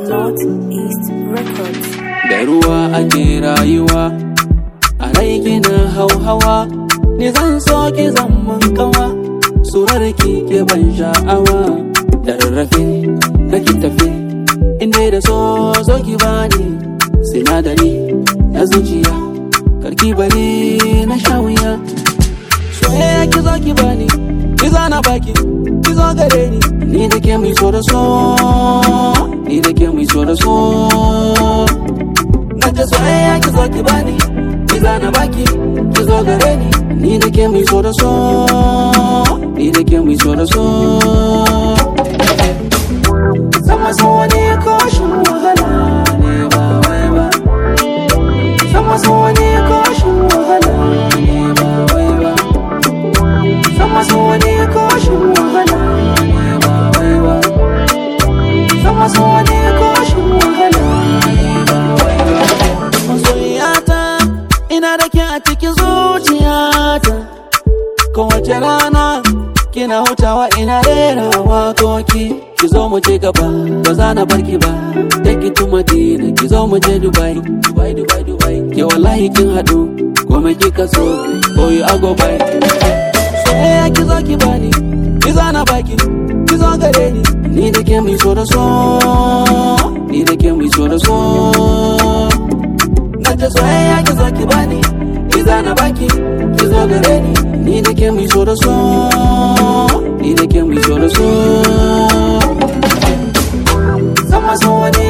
Northeast Records. da ruwa ake rayuwa a rai kina hauhawa ni zan so ki zaman kawa surar ki ke ban sha'awa da rarrafe kake tafi inda da so zo ki bani sinadari na zuciya karki bari na sha wuya soyayya ki zo ki bani ki zana baki ki zo gare ni ni da ke mai so da so ni da ke mai so da so na ta soyayya ki zo ki bani ki zana baki ki zo gare ni ni da ke mai so da so ni da ke mai so da so sama so ne koshin wahala ne ba wai ba sama so ne koshin wahala ne ba wai ba sama so ne koshin wahala ne ba wai ba sama so ne koshin wahala ne ba wai ba masoyiyata ina da ke a cikin zuciyata kowace rana kina hutawa ina rera wakoki ki zo mu je gaba ba za na barki ba take it to Madina ki zo mu je Dubai Dubai Dubai Dubai ke wallahi kin hadu komai kika so for you I go buy soyayya ki zo ki bani ki zana baki ki zo gare ni ni da ke mai so da so ni da ke mai so da so na ta soyayya ki zo ki bani ki zana baki ki zo gare ni ni da ke mai so da so ni da ke mai so da so sama so ne